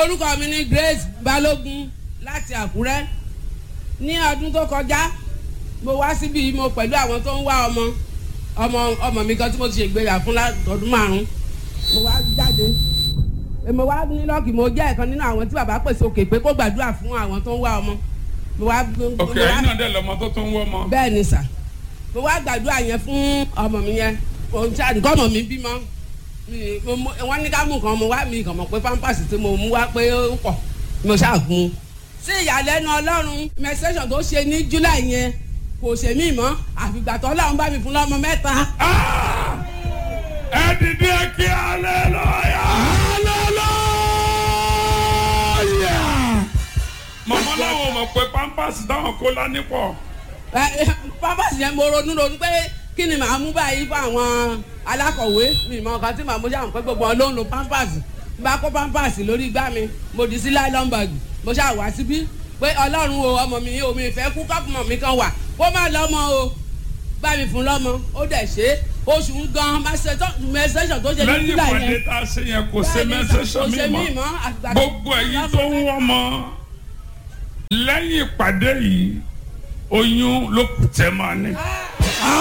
orúkọ mi ni Grace Balógun láti Àkúrẹ́ ní ọdún tó kọjá mo wá síbi mo pẹ̀lú àwọn tó ń wá ọmọ ọmọ ọmọ mi kan tí mo ti ṣègbéyà fún látọdún márùn mo wá jáde mo wá ní lọ́ọ̀kì mo jẹ́ ẹ̀kan nínú àwọn tí bàbá pèsè òkè pé kó gbàdúrà fún àwọn tó ń wá ọmọ mo wá ok ẹ̀yin náà dẹ̀ lọ́mọ tó tó ń wọ́ ọmọ. bẹ́ẹ̀ ni sà mo wá gbàdúrà yẹn fún ọmọ mi yẹn òun tí àdìgọ́ ọmọ mi bímọ mi- mo- mo- wọ́n ní ká mú nǹkan mo wá mi kàn mọ̀ pé pampers tí mo mú wá pé ó pọ̀ mo ṣàgùn. sí ìyàlẹ́nu ọlọ́run menstruation tó ṣe ní july yẹn kò ṣe mí mọ́ àfìgbà tó ọlọ́run bá mi fún lọ́mọ mẹ́ta. Ah! ẹ dìde kí aleluya. aleluya. màmá làwọn mọ̀ pé pampers táwọn kó lání pọ̀. Ẹ, ẹ, pampers yẹn mo ronú ronú pé kí ni màá mú báyìí fún àwọn alákọ̀wé mi mọ nǹkan tí màá mú ṣáà pé gbogbo wọn ló ń lo pampers bá kó pampers lórí igbá mi mo dì sí nylon bag mo ṣáà wá síbí pé ọlọ́run o ọmọ mi o mi fẹ́ kú kọ́pùmọ̀ mi kan wà kó má lọ́mọ o bá mi fún lọ́mọ ó dẹ̀ ṣe é oṣù ń gan mẹsẹ̀sọ̀ tó ṣe ní lẹ́yìn júlà ìpàdé yẹn tá a ṣe yẹn kò ṣe Bẹ́ẹ̀ni, mẹ́sẹ̀sọ̀ kò ṣe mi mí mọ́ mọ́ àgbà- gbogbo ẹ̀yin tó ń wọ́n mọ́ lẹ́yìn ìpàdé yìí oyún ló kù tẹ́ máa ní. Ah,